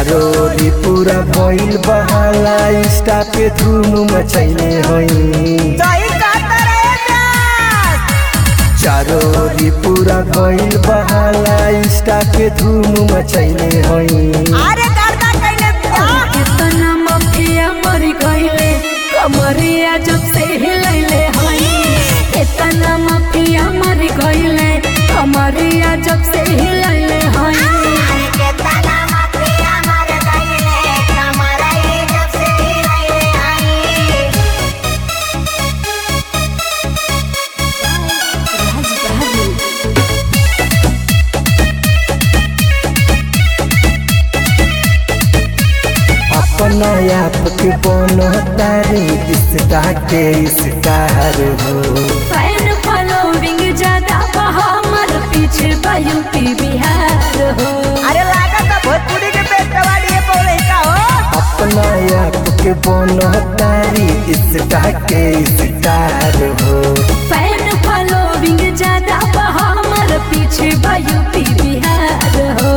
चारो ओरी पूरा भइल बहाला इंस्टा पे धूम मचैले हई सही कहता रे प्यास चारो ओरी पूरा भइल बहाला इंस्टा पे धूम मचैले हई अरे करता कैले प्यास कितना मफिया मर गईले कमरिया जब से हिलैले हई कितना मफिया मर गईले कमरिया जब से हिलैले हई अरे केतना मफिया मर गईले कमरा ये जब से हिलैले आई अपना आप के बनो तारी इंस्टा के स्टार हो फैन फॉलोइंग ज्यादा बा हमर पीछे बा यूपी बिहार हो अरे लागत है भोजपुरी के पेटवाड़ी बोले का हो अपना आप के बनो तारी इंस्टा के स्टार हो फैन फॉलोइंग ज्यादा बा हमर पीछे बा यूपी बिहार हो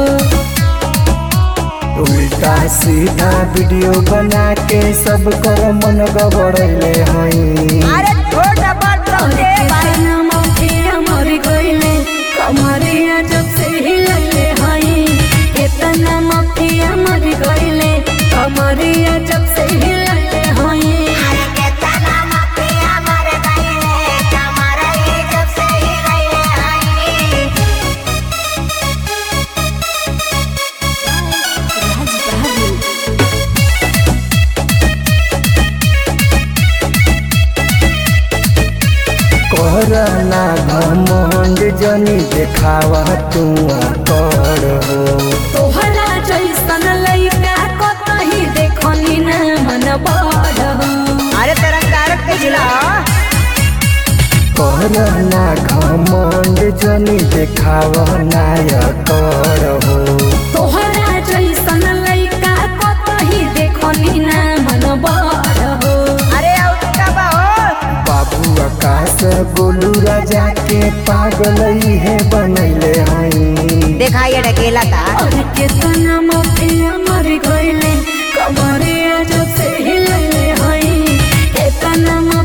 उल्टा सीधा वीडियो बना के सब कर मन गबड़ैले हई अरे छोटा बात और समझे भाई कितना मफिया मर गईले कमरिया जब से हिलले हई कितना मफिया मर गईले कमरिया जब से हिलले हई अरे केतना मफिया मर गईले कमरा ये जब से हिलैले आई करना घमंड जनी देखावा तू कर हो तोहरा जैसन लइका कतही देखनी ना मन बड़ हो अरे तेरा कारक के जिला करना घमंड जनी देखावा नाय कर हो तोहरा जैसन लइका कतही देखनी ना मन बड़ हो अरे और का बा हो बाबू आकाश गोलू राजा के पागल है बनैले हई देखा ये ढकेला था और कितना मफिया मर गईले कमरिया जब से हिलले हई कितना